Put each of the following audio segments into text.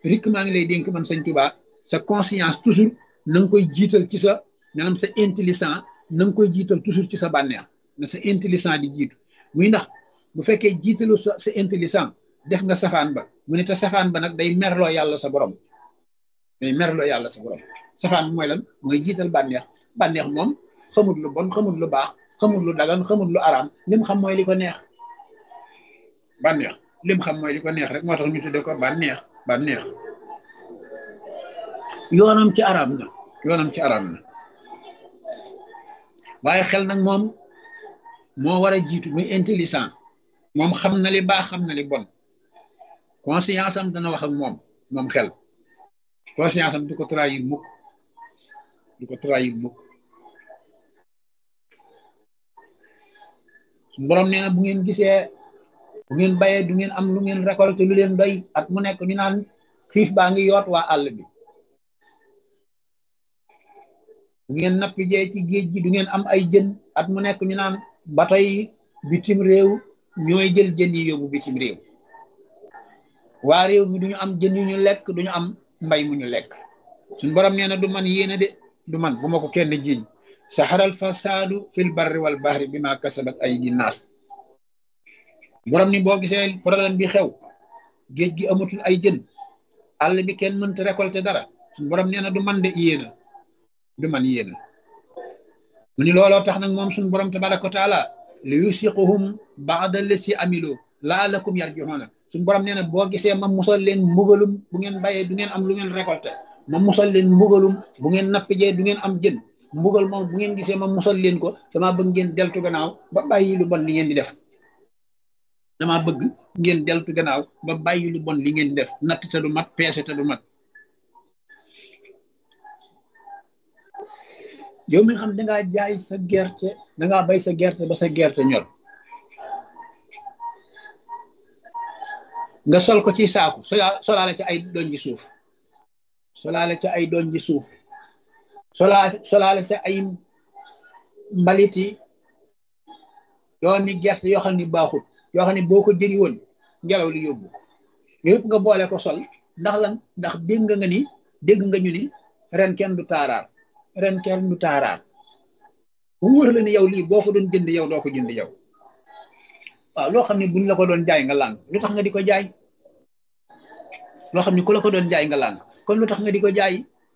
rikk maa ngi lay dénk man sëñ Tuubaa sa conscience toujours na nga koy jiital ci sa maanaam sa intelligent na nga koy jiital toujours ci sa bànneex na sa intelligent di jiitu muy ndax bu fekkee jiitalu sa sa intelligent def nga safaan ba mu ne te safaan ba nag day merloo yàlla sa borom day merloo yàlla sa borom safaan bi mooy lan mooy jiital bànneex bànneex moom xamul lu bon xamul lu baax xamul lu dagan xamul lu araam lim xam mooy li ko neex bànneex lim xam mooy li ko neex rek moo tax ñu tudde ko bànneex bànneex yoonam ci araam na yoonam ci araam na waaye xel nag moom moo war a jiitu muy intelligent moom xam na li baax xam na li bon conscience am dana wax ak moom moom xel conscience am du ko trahir mukk du ko trahir mukk suñu borom nee na bu ngeen gisee bu ngeen bayee du ngeen am lu ngeen récolté lu leen doy at mu nekk ñu naan xiif baa ngi yoot waa àll bi bu ngeen nappi jee ci géej gi du ngeen am ay jën at mu nekk ñu naan bato yi bitim réew ñooy jël jën yi yóbbu bitim réew waa réew mi duñu am jën yu ñu lekk duñu am mbay mu ñu lekk suñ borom nee na du man yéena de du man bu ma ko kenn jiiñ saxaral fasaadu fil barri wal bahri bi ma kasabat ay di naas borom ni boo gisee problème bi xew géej gi amatul ay jën àll bi kenn mënta récolter dara suñ borom nee na du man de yéena du man yéena mu ni looloo tax nag moom suñ borom tabaraka wa taala li yusiquhum baada lesi amilo laalakum yarjiuna suñ borom nee na boo gisee ma musal leen mbugalum bu ngeen bayee du ngeen am lu ngeen récolter ma musal leen mbugalum bu ngeen nappijee du ngeen am jën mbugal moom bu ngeen gisee ma musal leen ko dama bëgg ngeen deltu gannaaw ba bàyyi lu bon li ngeen di def dama bëgg ngeen deltu gannaaw ba bàyyi lu bon li ngeen di def natt te du mat peese te du mat yow mi xam dangaa jaay sa gerte dangaa bay sa gerte ba sa gerte ñor nga sol ko ci saaku solaale ci ay doñ ji suuf solaale ci ay doñ ji suuf solaa solaale ci ay mbaliti yoo ni gerte yoo xam ni baaxut yoo xam ne boo ko jëri woon ngelaw li yóbbu yëpp nga boole ko sol ndax lan ndax dégg nga ni dégg nga ñu ni ren kenn du taaraar ren kenn du taaraar bu wóor la ni yow lii boo ko doon jënd yow doo ko jënd yow waaw loo xam ne buñ la ko doon jaay nga làng lu tax nga di ko jaay loo xam ne ku la ko doon jaay nga làng kon lu tax nga di ko jaay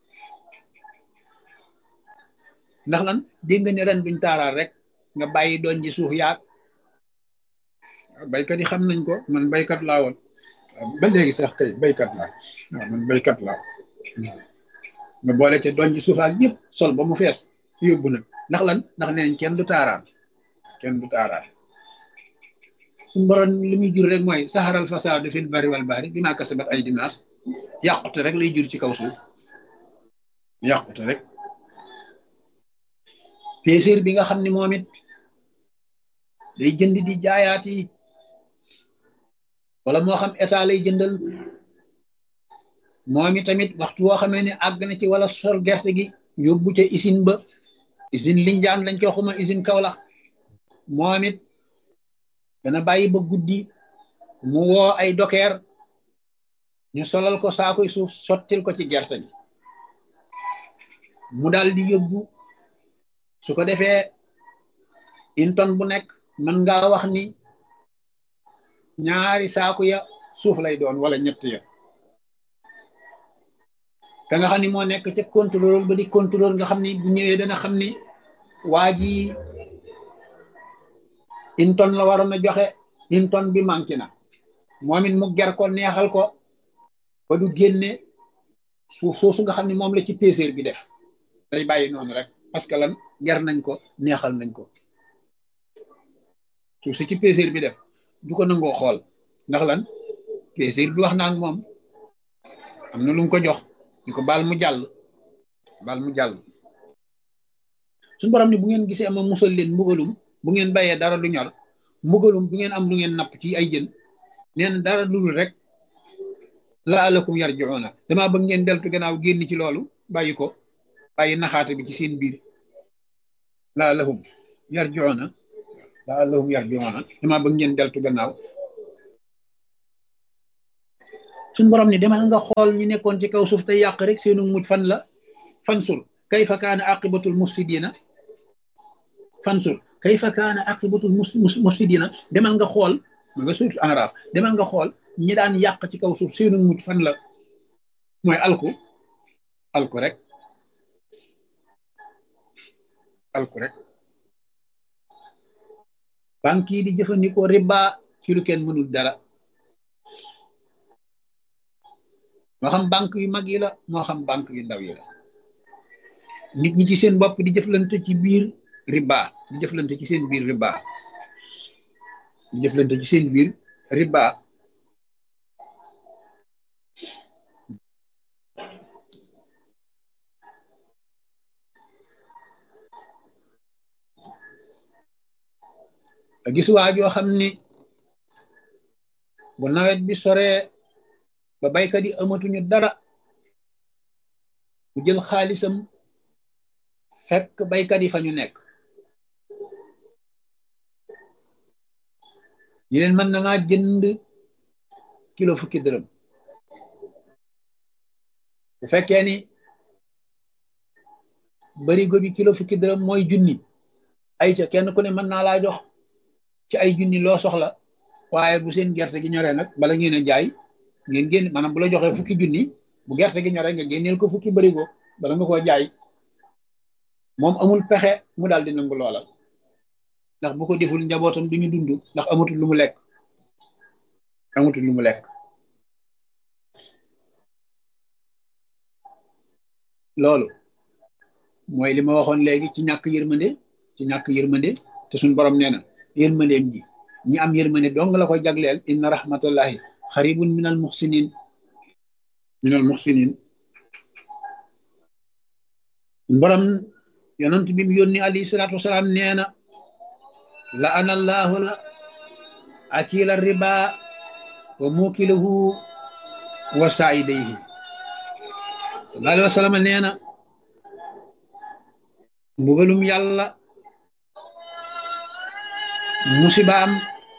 ndax lan dégg nga ne ren duñ taaraar rek nga bàyyi doon ji suuf yaag baykat yi xam nañ ko man baykat laa woon ba léegi sax kay baykat laa waaw man baykat laa nga boole ca doon ji suufaak yëpp sol ba mu fees yóbbu nag ndax lan ndax neen kenn du taaraan kenn du taaraan suñu borom li muy jur rek mooy saxaral fasaadu fil bari wal bahri bi maa kasabat ay dinaas yàqute rek lay jur ci kaw suuf yàqute rek péséer bi nga xam ne moom it day jënd di jaayaat yi wala moo xam état lay jëndal moom it tamit waxtu woo xamee ne àgg na ci wala sol gerte gi yóbbu ca usine ba usine Linjaan lañ ko xuma usine Kaolack moom it dana bàyyi ba guddi mu woo ay dokeer ñu solal ko saakoy suuf sottil ko ci gerte gi mu daal di yóbbu su ko defee une tonne bu nekk mën ngaa wax ni ñaari saaku ya suuf lay doon wala ñett ya ka nga xam ni moo nekk ca contrôle ba di contrôle nga xam ni bu ñëwee dana xam ni waa ji une tonne la waroon a joxe une tonne bi manqué na moom it mu ger ko neexal ko ba du génne suuf soosu nga xam ni moom la ci péséer bi def day bàyyi noonu rek parce que lan ger nañ ko neexal nañ ko suuf si ci péséer bi def du ko nangoo xool ndax lan péséer bi wax naa ak moom am na lu mu ko jox ñu ko baal mu jàll baal mu jàll suñu borom ni bu ngeen gisee ama musal leen mbugalum bu ngeen bayee dara du ñor mbugalum bu ngeen am lu ngeen napp ci ay jën neen dara dul rek laalakum yarjiuna damaa bëgg ngeen deltu gannaaw génn ci loolu bàyyi ko bàyyi naxaate bi ci seen biir laalahum yarjiuna laalahum yarjiuna damaa bëgg ngeen deltu gannaaw suñ borom ni demal nga xool ñi nekkoon ci kaw suuf te yàq rek seenu mujj fan la fansur kayfa kaana aqibatul mufsidina fansur kayfa kaana aqibatul mufsidina demal nga xool ma nga suuf enraaf demal nga xool ñi daan yàq ci kaw suuf seenu mujj fan la mooy alku alku rek alku rek banque yi di jëfandikoo riba ci lu kenn mënul dara moo xam banque yu mag yi la moo xam banque yu ndaw yi la nit ñi ci seen bopp di jëflante ci biir riba di jëflante ci seen biir riba di jëflante ci seen biir riba gis waa joo xam ni bu nawet bi soree ba baykat yi amatuñu dara mu jël xaalisam fekk baykat yi fa ñu nekk ñu leen mën na maa jënd kilo fukki dërëm bu fekkee ni barigo bi kilo fukki dërëm mooy junni ay ca kenn ku ne mën naa laa jox ci ay junni loo soxla waaye bu seen gerte gi ñoree nag bala ngeen a jaay ngeen génn maanaam bu la joxee fukki junni bu gerte gi ñoree nga génneel ko fukki barigo bala nga koo jaay moom amul pexe mu daal di nangu loola ndax bu ko deful njabootam duñu dund ndax amatul lu mu lekk amatul lu mu lekk loolu mooy li ma waxoon léegi ci ñàkk yërmande ci ñàkk yërmande te suñ borom nee na yërmandeem ji ñi am yërmande dong la ko jagleel inna rahmatullahi xaribun min al muxsinin min al muxsinin borom yonent bi mu yónni alayhi salaatu wasalaam nee na la ana allahu la akila riba wa mukilahu wa saidayhi sallallahu alayhi wa sallam nee na mbugalum yàlla musibaam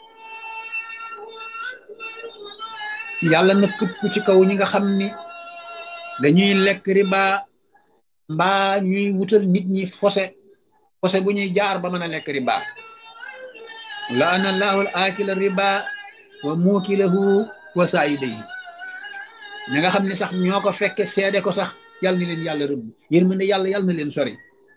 yàlla na këpp ci kaw ñi nga xam ni dañuy lekk riba mbaa ñuy wutal nit ñi fose fose bu ñuy jaar ba mën a lekk riba laana allahu al akila riba wa muukilahu wa saayidayhi ñi nga xam ne sax ñoo ko fekke seede ko sax yàlla na leen yàlla rëbb yërmande yàlla yàlla na leen sori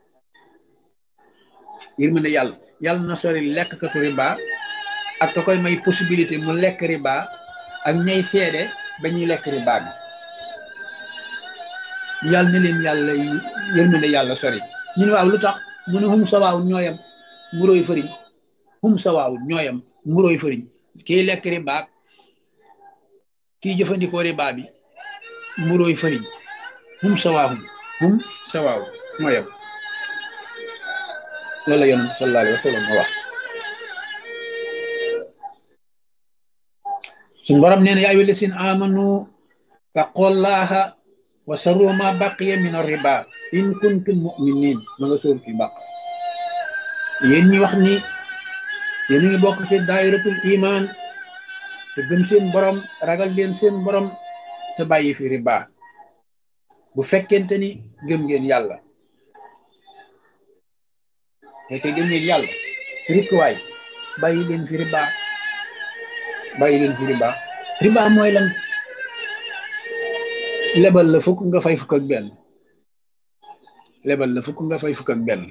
yërmande yàlla yàlla na sori lekk katu riba ak ka koy may possibilité mu lekk riba ak ñay seede ba ñuy lekk riba bi yàlla na leen yàlla yërmande yàlla sori ñu ne waaw lu tax mu ne hum sawaawun ñooyam mburóoy fëriñ hum sawaawun ñooyam mburóoy fëriñ kiy lekk riba kiy jëfandikoo riba bi mburóoy fëriñ hum sawaahum hum sawaawun ñooyam loolu la yonent sallallahu alayhi wa sallam ma wax suñ borom nee na yaa ayyuha llaziina aamanu taqullaha wa sarru ma baqiya min ar-riba in kuntum mu'minin ma nga sóor fi baq yéen ñi wax ni yéen ngi bokk ci daayiratul iman te gëm seen borom ragal leen seen borom te bàyyi fi riba bu fekkente ni gëm ngeen yàlla fekkee gëm ngeen yàlla rikkuwaay bàyyi leen fi riba bàyyi leen fi riba riba mooy lan lebal la fukk nga fay fukk ak benn lebal la fukk nga fay fukk ak benn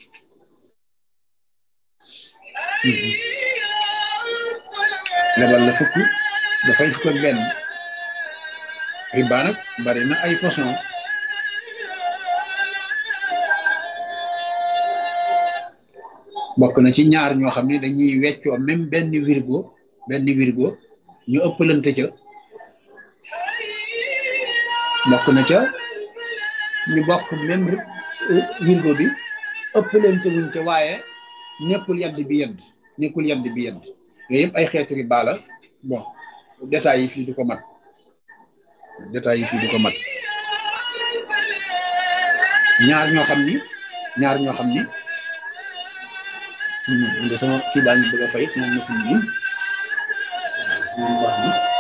lebal la fukk nga fay fukk ak benn riba nag bari na ay façon bokk na ci ñaar ñoo xam ne dañuy weccoo même benn wirgo benn wirgo ñu ëppalante ca bokk na ca ñu bokk même wirgo bi ëppalante wuñ ca waaye nekkul yadd bi yedd nekkul yadd bi yedd yooyu yëpp ay xeeti riba la bon détails yi fii du ko mat détails yi fii du ko mat ñaar ñoo xam ni ñaar ñoo xam ni de sama kii baa ngi bëgg a fay sama machine bi moom wax ni